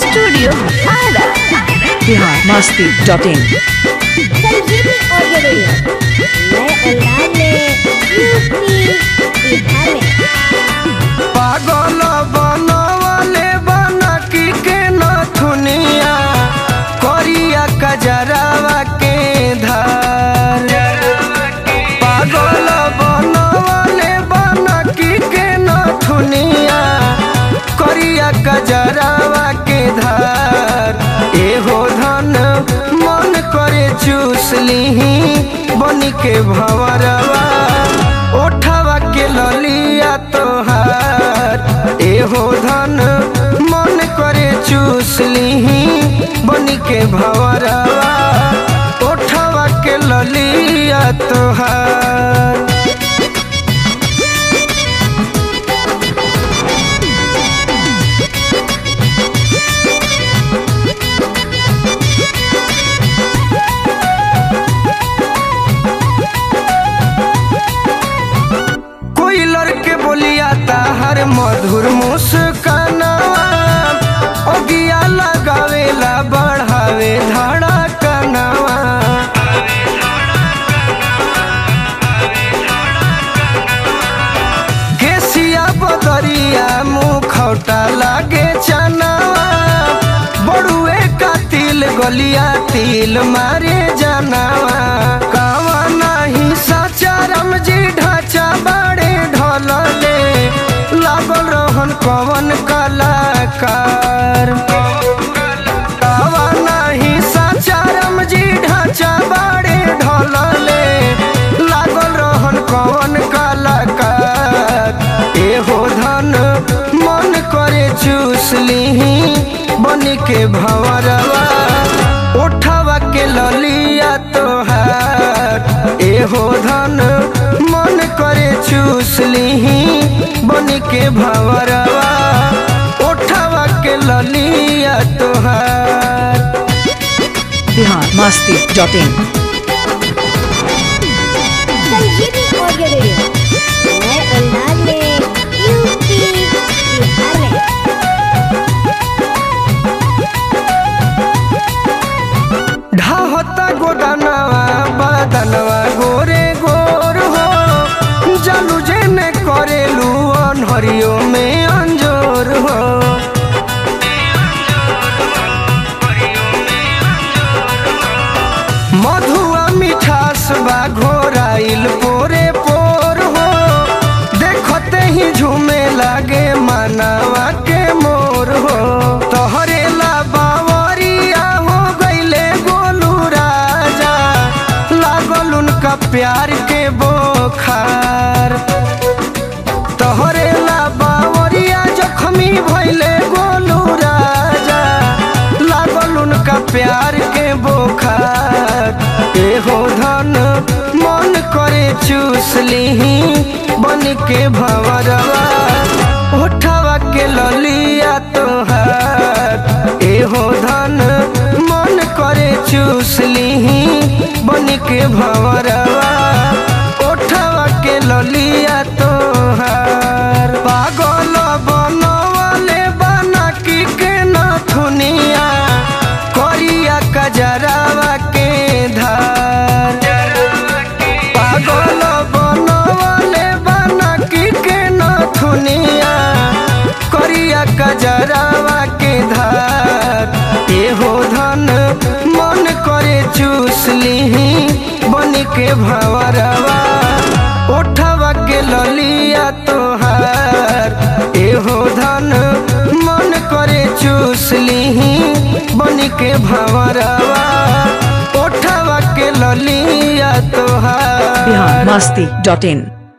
studio Ara Bihar Masti dot in Sanjeevani audio video नए अंदाज में यूपी बिहार में पागल बनवले बनकी के नथुनिया करिया कजरावा के धार पागल बनवले बनकी के नथुनिया करिया कजरावा के धार एहो धन मन करे चूस लीही बनी के भंवरवा ओठवा के ललिया तोहार एहो धन मन करे चूस लीही बनी के भंवरवा ओठवा के ललिया तोहार कोई लड़के बोलिया हर मधुर मुस्काना ओगिया लगावेला बढ़ावे धड़कनवा केसिया बदरिया मुखौटा लागे चनावा बड़ुए का तिल गलिया तिल मारे जनावा कावा नाही साचा रमजी ढांचा बाड़े ढोलले लागल रहन कवन कलाकार कावा नाही साचा रमजी ढांचा बाड़े ढोलले लागल रहन कवन कलाकार एहो धन मन करे चूस लीही बन के भंवरवा उठवा के ललिया तोहार एहो धन मन करे चूस लीही बन के भंवरवा उठवा के ललिया तोहार Bihar Masti dot in Sanjeevani audio video नए अंदाज में यूपी बिहार में ढाहता गोदानवा बदनवा गोरे गोर हो जलू जेने करेलू अनहरियो में अंजोर हो मधुआ मिठास बा घोराइल पोरे पोर हो देखते ही झूमे लागे मानवा के मोर हो तोहरे ला बावरिया हो गईले गोलू राजा लागल उनका प्यार के बोखार तोहरे ला बावरिया जखमी भइले गोलू राजा लागल उनका प्यार के बोखार एहो धन मन करे चूस लीही बन के भंवरवा उठवा के ललिया तोहार एहो धन मन करे चूस लीही बन के भंवरवा उठवा के ललिया तोहार पागल बनवले बनकी के नथुनिया करिया कजरावा के धार पागल बनवले बनकी के नथुनिया करिया कजरावा के धार एहो धन मन करे चूस लीही बन के भंवरवा उठवा के ललिया तोहार एहो धन मन करे चूस लीही बन के भंवरवा उठवा के ललिया तोहार बिहार मस्ती डॉट इन